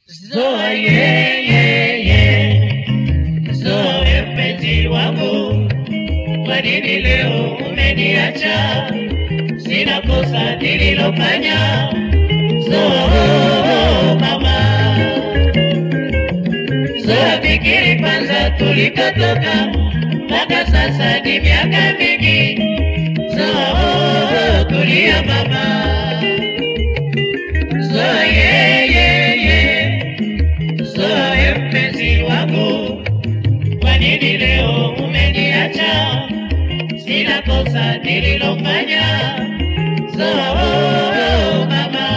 Zoa ye, ye, ye. Zoe mpenzi wangu, kwa nini leo umeniacha? Sina kosa nililofanya. Zoe mama, Zoe fikiri kwanza tulikotoka, mpaka sasa ni miaka mingi. Zoe tulia mama, Zoe ye, ye, ye. Zoe mpenzi wangu, kwa nini leo umeniacha? Sina kosa nililofanya. Zoe mama,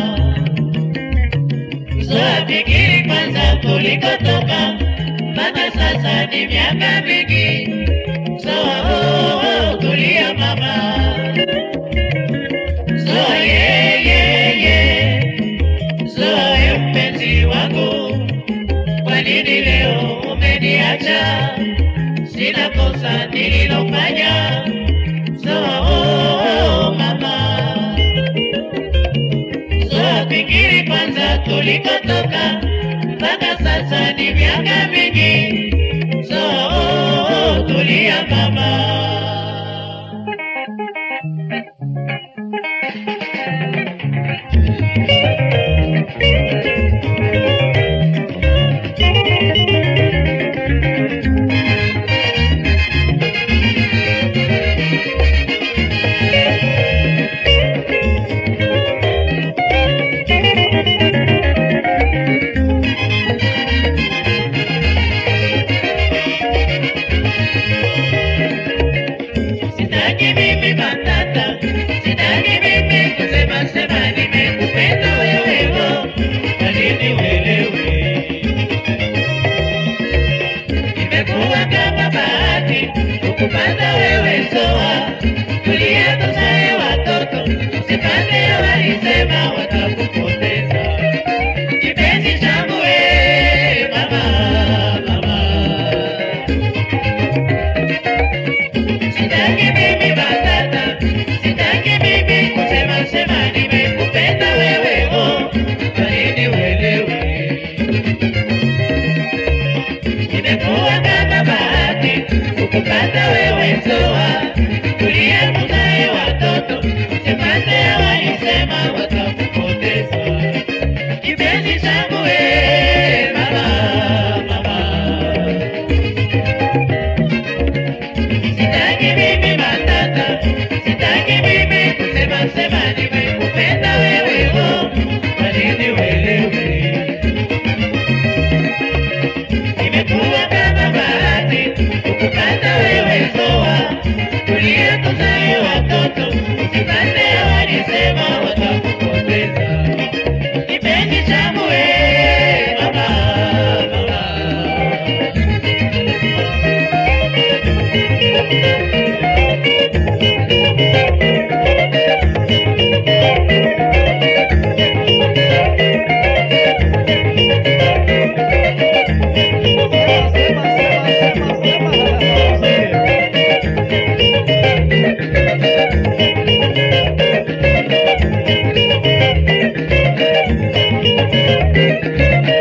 Zoe fikiri kwanza tulikotoka, mpaka sasa ni miaka mingi. Zoe tulia mama, Zoe ye, ye, ye. Zoe mpenzi wangu, kwa nini leo umeniacha? Sina kosa nililofanya. Zoe mama, Zoe fikiri kwanza tulikotoka, mpaka sasa ni miaka mingi. Zoe tulia mama. Sitaki mimi matata, sitaki mimi kusema sema nimekupenda wewe oh, kwa nini uelewe? Imekuwa kama bahati kukupata wewe Zoa, tulia tuzae watoto, usipande walisema watakupoteza. Kipenzi changu we mama, mama Sitaki mimi batata, sitaki mimi kusema sema nimekupenda wewe oh, kwa nini uelewe? Imekuwa kama bahati kukupata wewe Zoa, tulia tuzae watoto, usipate walisema watakupoteza. Kipenzi changu we mama, mama Sitaki mimi matata, sitaki mimi kusema sema nimekupenda wewe oh, kwa nini uelewe? Imekuwa kama bahati kukupata wewe Zoa, tulia tuzae watoto, usipande walisema watakupoteza. Kipenzi changu we mama, mama Thank